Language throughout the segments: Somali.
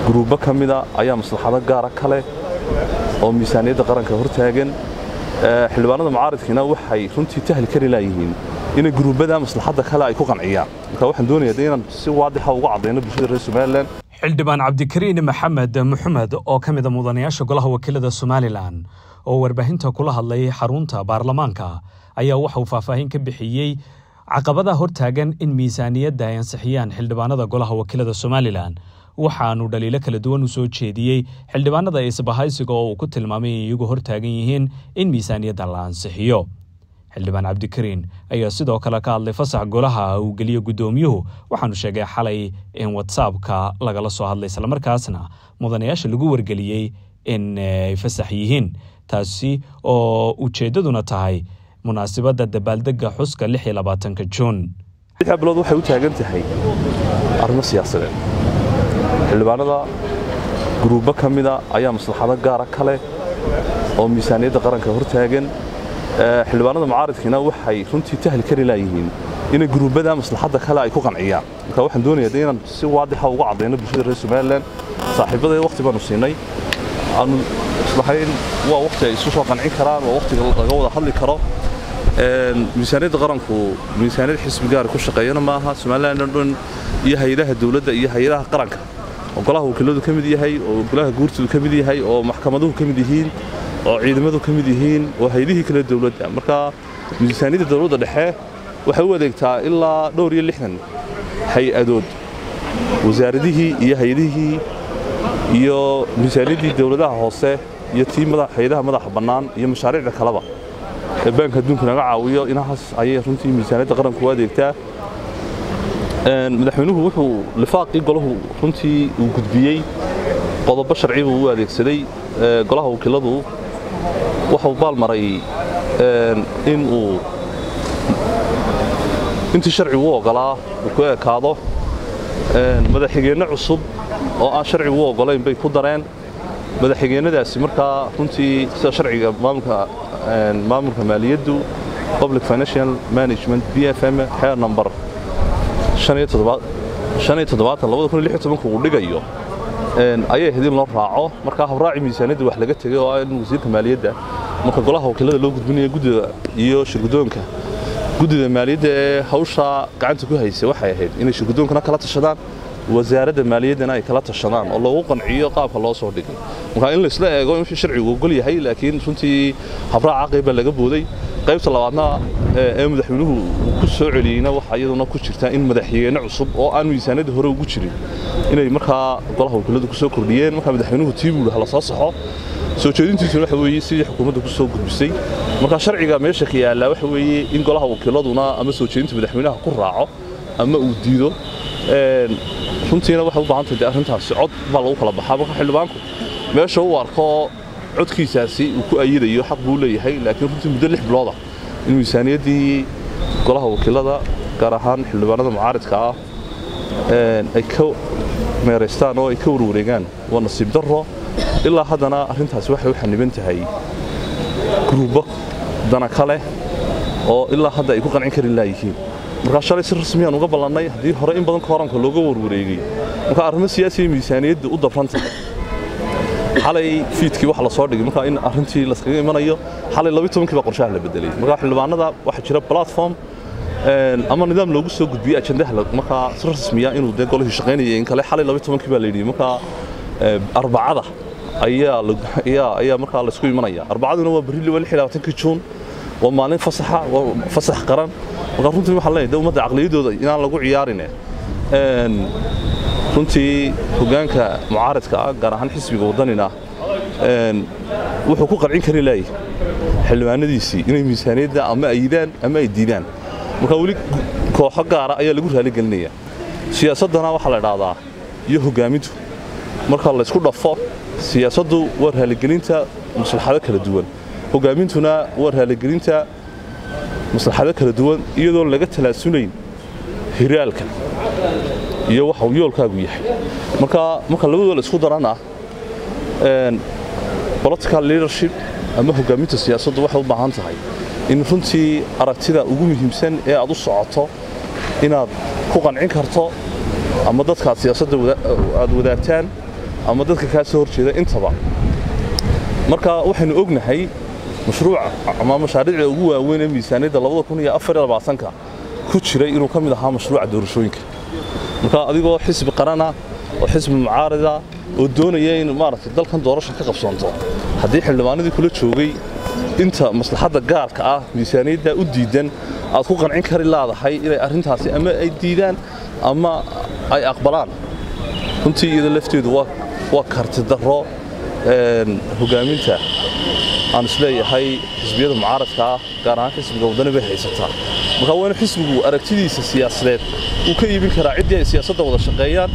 guruubbo ka mida ayaa maslaxado gaara ka leh oo miisaaniyadda qaranka hortaagan xildhibaanada mucaaridkiina waxay runtii tahli kari laayihiin inay guruubbada maslaxadda kale ay ku qanciyaan marka waxaan doonayaa inaan si waadixa uga caddayno bulshada reer somalilan xildhibaan cabdikariin maxamed maxamed oo ka mid a mudanayaasha golaha wakiilada somalilan oo warbaahinta kula hadlay xarunta baarlamaanka ayaa waxa uu faahfaahin ka bixiyey caqabadaha hortaagan in miisaaniyadda ay ansixiyaan xildhibaanada golaha wakiilada somalilan waxaanu dhaliilo kala duwan u soo jeediyey xildhibaanada isbahaysiga oo uu ku tilmaamay in iyagu hortaagan yihiin in miisaaniyadda la ansixiyo xildhibaan cabdikariin ayaa sidoo kale ka hadlay fasax golaha uu geliyo guddoomiyuhu waxaanu sheegay xalay in watsaabka lagala soo hadlay islamarkaasna mudanayaasha lagu wargeliyey in ay fasax yihiin taasi oo ujeeddaduna tahay munaasibadda dabaaldegga xuska lix iyo labaatanka juun lixda bilood waxay u taagan tahay arrimo siyaasadeed xildhibaanada guruubbo ka mida ayaa maslaxado gaara ka leh oo miisaaniyadda qaranka hortaagan xildhibaanada mucaaridkiina waxay runtii tahli kari laayihiin inay guruubbada maslaxadda kale ay ku qanciyaan marka waxaan doonayaa inaan si waadixa uga caddayno bulshada reer somalilan saaxiibadee wakhti baanu siinay aanu islahayn waa wakhti ay isu soo qancin karaan waa wakhtiga laga wada hadli karo miisaaniyadda qaranku miisaaniyad xisbi gaara ku shaqeeyana maaha somalilan oo dhan iyo hay-adaha dowladda iyo hay-adaha qaranka oo golaha wakiiladu ka mid yahay oo golaha guurtidu ka mid yahay oo maxkamaduhu ka mid yihiin oo ciidamadu ka mid yihiin oo haydihii kale dowladda marka miisaaniyadda dowladda dhexe waxay u adeegtaa ilaa dhowr iyo lixdan hay-adood wasaaradihii iyo hay-adihii iyo miisaaniyaddii dowladaha hoose iyo tii hay-adaha madaxa bannaan iyo mashaariicda kaleba ee baanka adduunka naga caawiyo inahaas ayay runtii miisaaniyadda qaranku u adeegtaa madaxweynuhu wuxuu lifaaqii golahu runtii uu gudbiyey qodobo sharci buu u adeegsaday golaha wakiiladu waxuu baalmaray in uu intii sharcigu u oggolaa uu ku ekaado madaxxigeenno cusub oo aan sharcigu u oggolayn bay ku dareen madaxxigeennadaasi markaa runtii sida sharciga maamulka maaliyaddu public financial management b f m xeer number uu dhigayo ayay ahayd in loo raaco markaa habraaci miisaaniyadda wax laga tegay oo ah in wasiirka maaliyadda marka golaha wakiilada loo gudbinaya guddida iyo shirguddoonka guddida maaliyadda ee hawshaa gacanta ku haysa waxay ahayd inay shirguddoonkana kala tashadaan wasaaradda maaliyaddana ay kala tashadaan oo loogu qanciyo qaabka loo soo dhigay marka in laysla eego in sharcigu ogol yahay laakiin runtii habraaca qayb baa laga booday qaybta labaadna ee madaxweynuhu ku soo celiyeyna waxa iyaduna ku jirta in madaxxigeenno cusub oo aan miisaaniyadda hore ugu jirin inay markaa golaha wakiiladu ku soo kordhiyeen markaa madaxweynuhu tii buu hala soo saxo soo jeedintiisuna waxa weeye sidii xukuumadda ku soo gudbisay marka sharciga meesha ka yaallaa waxa weeye in golaha wakiiladuna ama soo jeedinta madaxweynaha ku raaco ama uu diido runtiina waxay u baahan tahay arrintaasi cod baa lagu kala baxaa marka xildhibaanku meesha uu arko codkiisaasi uu ku ayidayo xaq buu leeyahay laakiin runtii muddo lix bilooda in miisaaniyaddii golaha wakiilada gaar ahaan xildhibaanada mucaaridka ah ay ka meeraystaan oo ay ka warwareegaan waa nasiib darro ilaa haddana arrintaasi waxay u xaniban tahay guruubbo dana ka leh oo ilaa hadda ay ku qancin kari laayihiin markaa shalay si rasmiyaan uga ballannay haddii hore in badan kooranka looga warwareegay marka arrimo siyaasiya miisaaniyadda u dabran tahay xalay fiidkii waxa la soo dhigay markaa in arrintii laskaga imanayo xalay labi tobankii baa qorshaha la bedelay markaa xildhibaanada waxaa jira platform ama nidaam loogu soo gudbiyey ajandaha markaa si rasmiya inuu dee golihii shaqaynaya in kale xalay labi tobankii baa la yidhi markaa arbacada ayaa ayaa markaa laysku imanaya arbacaduna waa berri waa lix iyo labaatankii juun waa maalin fasaxa waa fasax qaran markaa runtii waxaan leenahay ummadda caqliyadooda inaan lagu ciyaarine runtii hoggaanka mucaaradka ah gaar ahaan xisbiga waddanina wuxuu ku qancin kari laayay xildhibaanadiisii inay miisaaniyadda ama ayidaan ama ay diidaan marka weli kooxo gaara ayaa lagu raaligelinaya siyaasaddana waxaa la idhaahdaa iyo hoggaamintu marka laysku dhafo siyaasaddu waa raaligelinta maslaxado kala duwan hoggaamintuna waa raaligelinta maslaxado kala duwan iyadoon laga talaasulayn hiraalka iyo waxa uu yoolkaagu yahay marka marka labadooda la isku darana political leadership ama hoggaaminta siyaasaddu waxay u baahan tahay in runtii aragtida ugu muhiimsan ee aad u socoto inaad ku qancin karto ama dadkaad siyaasadda aad wadaagtaan ama dadka kaa soo horjeeda intaba marka waxaynu ognahay mashruuca ama mashaariicda ugu waaweyn ee miisaaniyadda labada kun iyo afar iyo labaatanka ku jiray inuu ka mid ahaa mashruuca doorashooyinka marka adigoo xisbi qarana oo xisbi mucaarida oo doonaya in maaragtay dalkan doorasha ka qabsoonto haddii xildhibaanadii kula joogay inta maslaxadda gaarka ah miisaaniyadda u diidan aad ku qancin kari laadahay inay arrintaasi ama ay diidaan ama ay aqbalaan runtii iyada lafteedu waa karti darro hogaaminta aan isleeyahay xisbiyada mucaaradka ah gaar ahaan xisbiga waddani bay haysataa marka waa inu xisbigu aragtidiisa siyaasadeed uu ka iibin karaa ciddii ay siyaasadda wada shaqeeyaan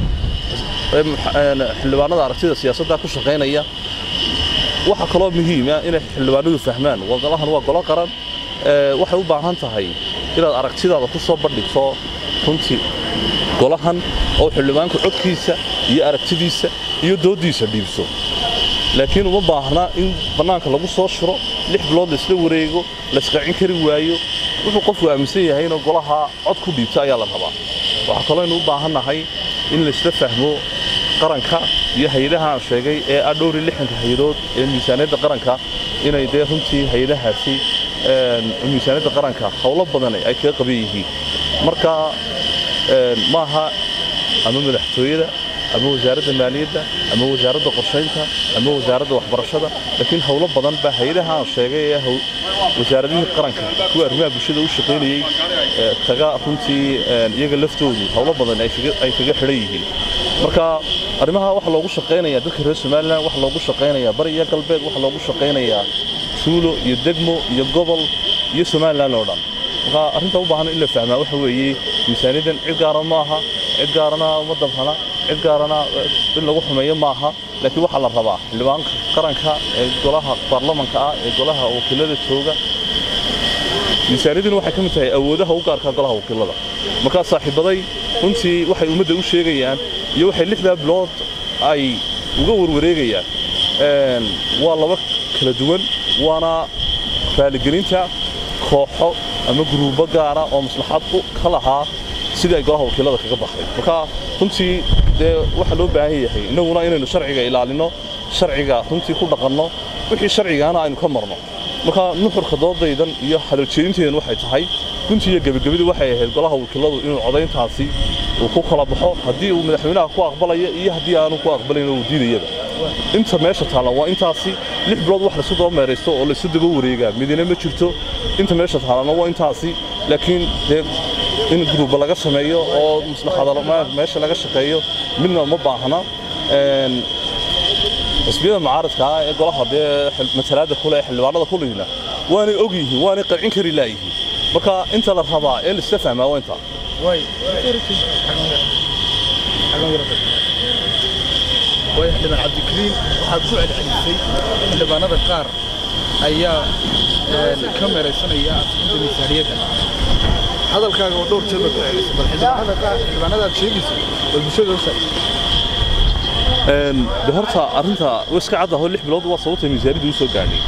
xildhibaanada aragtida siyaasadda ku shaqaynaya waxaa kaloo muhiima inay xildhibaanadu fahmaan golahan waa golo qaran waxay u baahan tahay inaad aragtidaada ku soo bandhigto runtii golahan oo xildhibaanku codkiisa iyo aragtidiisa iyo dooddiisa dhiibso laakiin uma baahna in bannaanka lagu soo shiro lix bilood laisla wareego laisqacin kari waayo wuxuu qofku aaminsan yahay inuu golaha cod ku dhiibto ayaa la rabaa waxaa kaloo aynu u baahannahay in laisla fahmo qaranka iyo hay-adaha aan sheegay ee ah dhowr iyo lixdanka hay-adood ee miisaaniyadda qaranka inay dee runtii hay-adahaasi miisaaniyadda qaranka howlo badan ay kaga qaban yihiin marka maaha ama madaxtooyada ama wasaaradda maaliyadda ama wasaaradda qorshaynta ama wasaaradda waxbarashada laakiin howlo badan baa hay-adaha aan sheegay ee wasaaradihii qaranka kuwa arrimaha bulshada u shaqaynayey kaga runtii iyaga laftoodu howlo badan ay kaga xidhan yihiin marka arrimaha waxa loogu shaqaynayaa dadka reer somalilan waxa loogu shaqaynayaa bari iyo galbeed waxa loogu shaqaynayaa tuulo iyo degmo iyo gobol iyo somalilan oo dhan marka arrinta u baahan in la fahmaa waxa weeye miisaaniyaddan cid gaara maaha cid gaarana uma dabhana cid gaarana in lagu xumeeyo maaha laakiin waxaa la rabaa xildhibaanka qaranka ee golaha baarlamanka ah ee golaha wakiilada jooga miisaaniyadduna waxay ka mid tahay awoodaha u gaarka golaha wakiilada markaa saaxiibaday runtii waxay ummadda u sheegayaan iyo waxay lixdaa bilood ay uga warwareegayaan waa laba kala duwan waana raaligelinta kooxo ama guruubo gaara oo maslaxad ka lahaa sidii ay golaha wakiilada kaga baxday marka runtii dee waxaa loo baahan yahay innaguna inaynu sharciga ilaalinno sharciga runtii ku dhaqanno wixii sharcigaana aynu ka marno marka nuxurka doodaydan iyo hadaljeedintaydan waxay tahay runtii iyo gebagabadii waxay ahayd golaha wakiiladu inuu codayntaasi uu ku kala baxo haddii uu madaxweynaha ku aqbalaya iyo haddii aanu ku aqbalayn uu diidayaba inta meesha taalla waa intaasi lix bilood wax laysu daba meeraysto oo laysu daba wareegaa midina ma jirto inta meesha taallana waa intaasi laakiin dee in gruuba laga sameeyo oo maslaxada meesha laga shaqeeyo midna ma baahna xisbiyada mucaaradka ah ee golaha dee matalaada kule ee xildhibaanada kulihina waanay og yihiin waanay qancin kari laayihiin marka inta la rabaa ee laisla fahmaa waa intaa waayo xildhibaan cabdikariin waxaad ku celcelisay xildhibaanada qaar ayaa ka meeraysanaya asxinta miisaaniyadda hadalkaaga oo dhowr jeer baad ku celisay bal xildhibaanada qaar xildhibaanadaad sheegaysa bal bulshada u saay de horta arrinta way iska caddaho lix bilood waa sababta miisaaniyadda u soo gaadhay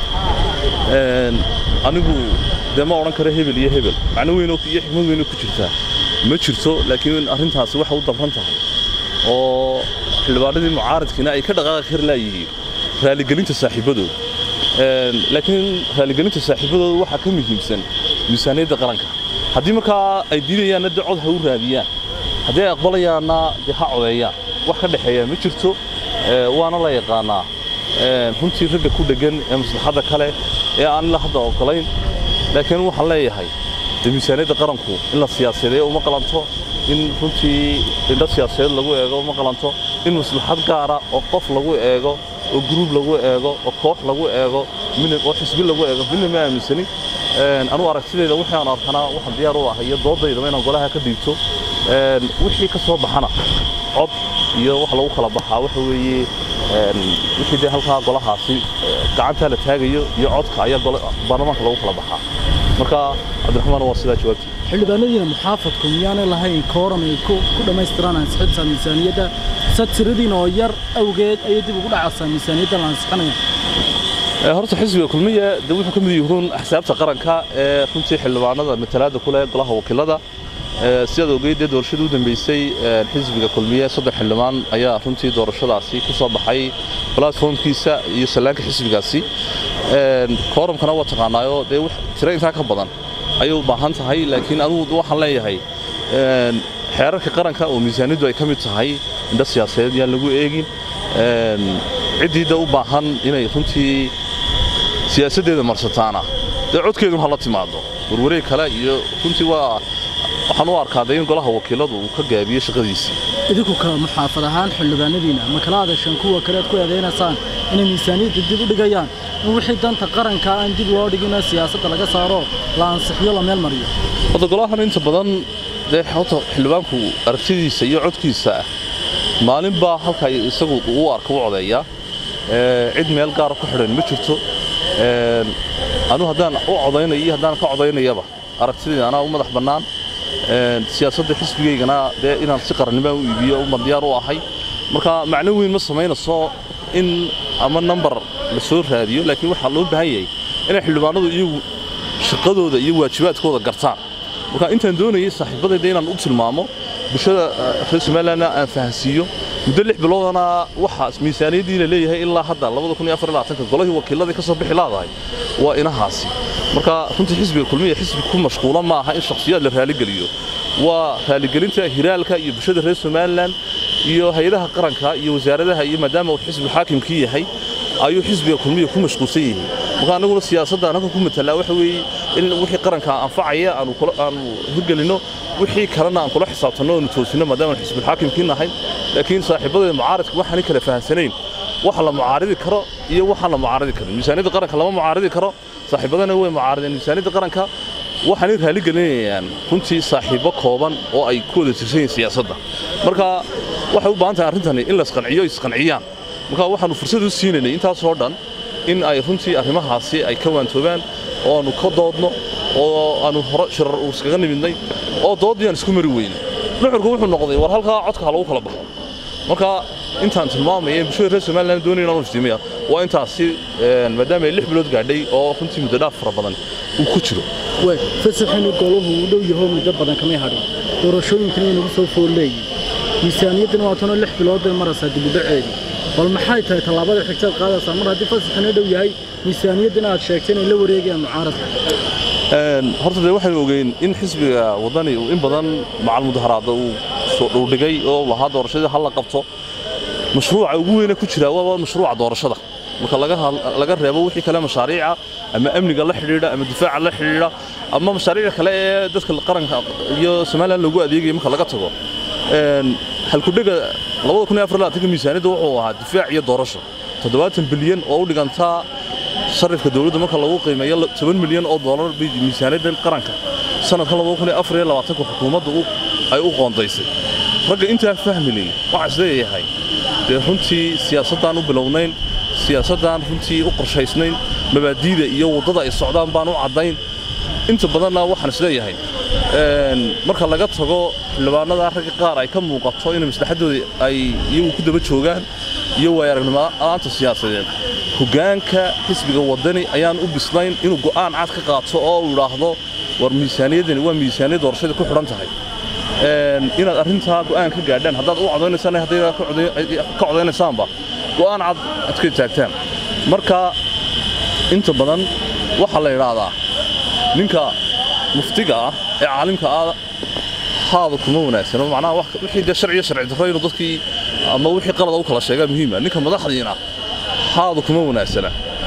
anigu dee ma odhan karo hebel iyo hebel macno weyn iyo xikmad weyn ku jirtaa ma jirto laakiin arrintaasi waxay u dabran tahay oo xildhibaanadii mucaaradkiina ay ka dhaqaaqi kari laayihiin raaligelinta saaxiibadooda laakiin raaligelinta saaxiibadooda waxaa ka muhiimsan miisaaniyadda qaranka haddii markaa ay diidayaanna dee cod ha u raadiyaan haddii ay aqbalayaanna dee ha codeeyaan wax ka dhexeeya ma jirto waana la yaqaanaa runtii ragga ku dheggan ee maslaxadda kale ee aan ilaa hadda ogolayn laakiin waxaan leeyahay dee miisaaniyadda qaranku in la siyaasadeeyo uma qalanto in runtii indho siyaasadeed lagu eego uma qalanto in maslaxad gaara oo qof lagu eego oo gruub lagu eego oo koox lagu eego oo xisbi lagu eego midna ma aaminsani anugu aragtidayda wixii aan arkanaa waxaan diyaar u ahay iyo doodaydaba inaan golaha ka dhiibto wixii ka soo baxana cod iyo wax lagu kala baxaa waxa weeye wixii dee halkaa golahaasi gacantaa la taagayo iyo codka ayaa baarlamaanka lagu kala baxaa marka cabdiraxmaan waa sidaa jawaabtii xildhibaanadiina muxaafadku miyaanay lahayn kooram ay ku dhammaystiraan ansixinta miisaaniyadda sa tiradiina oo yar awgeed ayay dib ugu dhacaysaa miisaaniyadda la ansixinaya horta xisbiga kulmiya de wuxuu ka mid yahuun axsaabta qaranka ee runtii xildhibaanada matalaada ku leh golaha wakiilada sidaad ogeyd dee doorashadii u dambeysay xisbiga kulmiye saddex xildhibaan ayaa runtii doorashadaasi ku soo baxay platformkiisa iyo sallaanka xisbigaasi kooramkana waa taqaanaayo dee tiro intaa ka badan ayay u baahan tahay laakiin anugu waxaan leeyahay xeerarka qaranka oo miisaaniyaddu ay ka mid tahay indho siyaasadeed yaan lagu eegin ciddiida u baahan inay runtii siyaasaddeeda marsataana dee codkeedun hala timaado warwareeg kale iyo runtii waa waxaan u arkaa dee in golaha wakiiladu uu ka gaabiyo shaqadiisii idinku ka muxaafad ahaan xildhibaanadiina ma kala hadasheen kuwa kale aad ku eedaynaysaan inay miisaaniyadda dib u dhigayaan in wixii danta qaranka aan dib loo dhigin siyaasadda laga saaro la ansixiyo la meel mariyo hadda golahan inta badan dee horta xildhibaanku aragtidiisa iyo codkiisa maalinbaa halka isagu uu arka u codeeyaa cid meel gaara ku xidhan ma jirto anu haddaan u codaynayo iyo haddaan ka codaynayaba aragtidayda anaa u madax bannaan siyaasadda xisbigaygana dee inaan si qarannimo u iibiyo uma diyaar u ahay marka macno weyn ma samaynayso in ama nambar la soo raadiyo laakiin waxaa loo baahan yahay inay xildhibaanadu iyagu shaqadooda iyo waajibaadkooda gartaan marka intaan doonayay saaxiibadayda inaan u tilmaamo bulshada reer somalilandna aan fahansiiyo muddo lix biloodana waxaa miisaaniyaddii la leeyahay ilaa hadda golihii wakiiladii ka soo bixi laadahay waa inahaasi marka runtii xisbiga kulmiya xisbi ku mashquula ma aha in shakhsiyaad la raaligeliyo waa raaligelinta hiraalka iyo bulshada reer somalilan iyo hay-adaha qaranka iyo wasaaradaha iyo maadaama uu xisbigu xaakimkii yahay ayuu xisbiga kulmiya ku mashquulsan yihiin marka annaguna siyaasadda annaga ku matalaa waxa weeye in wixii qaranka anfacaya aanu hirgelinno wixii kalena aan kula xisaabtanno oonu toosinno maadaama xisbulxaakimkii nahay laakiin saaxiibadayda mucaaridka waxaanay kala fahansanayn waxa la mucaaridi karo iyo waxaan la mucaaridi karin miisaaniyadda qaranka lama mucaaridi karo saaxiibadana way mucaarideen miisaaniyadda qaranka waxaanay raaligelinayaan runtii saaxiibo kooban oo ay ku wada tirsan yihiin siyaasadda marka waxay u baahan tahay arrintani in la isqanciyo isqanciyaan marka waxaanu fursad u siinaynay intaasoo dhan in ay runtii arrimahaasi ay ka waantoobaan oo aanu ka doodno oo aanu hore shirar iskaga nimidnay oo doodii aan isku mari weyne nuxurku wuxuu noqday war halkaa codka ha lagu kala baxo marka intaan tilmaamaya bulshada reer somaliland doonaya inaan iftiimiya waa intaasi maadaama ay lix bilood gaadhay oo runtii muddo dhaaf fara badan uu ku jiro way fasaxinu goluhu uu dhow yaho muddo badan kamay hadhin doorashooyinkana inagu soo foolleeyi miisaaniyaddana waa tanoo lix bilood bay maraysaa dibudhaceedii bal maxay tahay tallaabada xigtaad qaadaysaa mar haddii fasaxina dhow yahay miisaaniyaddana aad sheegtay inay la wareegayaan mucaaradka horta dee waxaynu ogeyn in xisbiga waddani uu in badan macal mudaharaada uu soo dhowdhigay oo lahaa doorashadii hal la qabto mashruuca ugu weyne ku jira waa mashruuca doorashada marka laga reebo wixii kale mashaariica ama amniga la xidhiidha ama difaaca la xidhiidha ama mashaariicda kale ee dadka qaranka iyo somaliland loogu adeegaya marka laga tago halkudhega miisaaniyadda wuxuu ahaa difaac iyo doorasho toddobaatan bilyan oo u dhigantaa sarifka dowladda marka lagu qiimeeyo toban milyan oo doolar bay miisaaniyaddan qaranka sanadkan xukuumadda ay u qoondaysay ragga intaa fahminay waxaa isleeyahay dee runtii siyaasaddaan u bilownayn siyaasaddaan runtii u qorshaysnayn mabaadiida iyo waddada ay socdaan baan u caddayn inta badanna waxaan isleeyahay marka laga tago xildhibaanada ragga qaar ay ka muuqato in maslaxaddooda ay iyagu ku daba joogaan iyo waaya aragnimola'aanta siyaasadeed hoggaanka xisbiga waddani ayaan u bislayn inuu go'aan cad ka qaato oo uu idhaahdo war miisaaniyaddani waa miisaaniyad doorashadii ku xidhan tahay inaad arrintaa go'aan ka gaadhaan haddaad u codaynaysan hadday ka codaynaysaanba go'aan cad ad ka taagtaan marka inta badan waxaa la idhaahdaa ninka muftiga ah ee caalimka ah haada kuma wanaagsano macnaha wixii dee sharciyo sharci darro inuu dadkii ama wixii qalada u kala sheegaa muhiima ninka madaxdiina haada kuma wanaagsana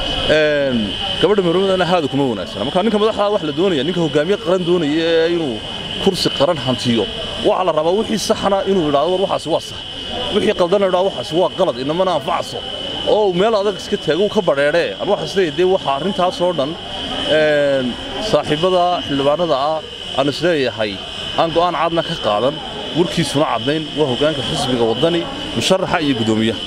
gabadha marwadana haada kuma wanaagsana marka ninka madaxda wax la doonaya ninka hogaamiye qaran doonaya ee inuu kursi qaran hantiyo waxaa la rabaa wixii saxna inuu idhaahdo war waxaasi waa sax wixii qaldana idhaahdo waxaasi waa qalad inamana anfacso oo meel adag iska taago ka badheedhee aan waxaas leeyahay dee waxa arrintaasoo dhan saaxiibada xildhibaanada ah aan isleeyahay aan go'aan cadna ka qaadan warkiisuna caddayn waa hoggaanka xisbiga waddani musharaxa iyo guddoomiyaha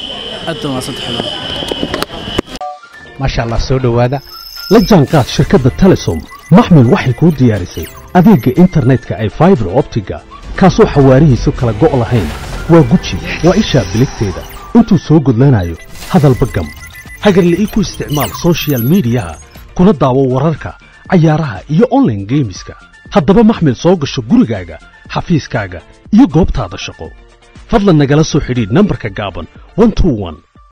maasha allah soo dhowaada la jaanqaad shirkadda telesom maxmil waxay kuu diyaarisay adeegga internetka ay faibar optiga kaasoo xawaarihiisu kala go' lahayn waa guji waa ishaa biligteeda intuu soo gudlanayo hadalba gam hagarla'ii ku isticmaal soshiyal miidiyaha kuna daawo wararka cayaaraha iyo onlaine geemiska haddaba maxmil soo gasho gurigaaga xafiiskaaga iyo goobtaada shaqo fadlan nagala soo xidhiidh nambarka gaaban 121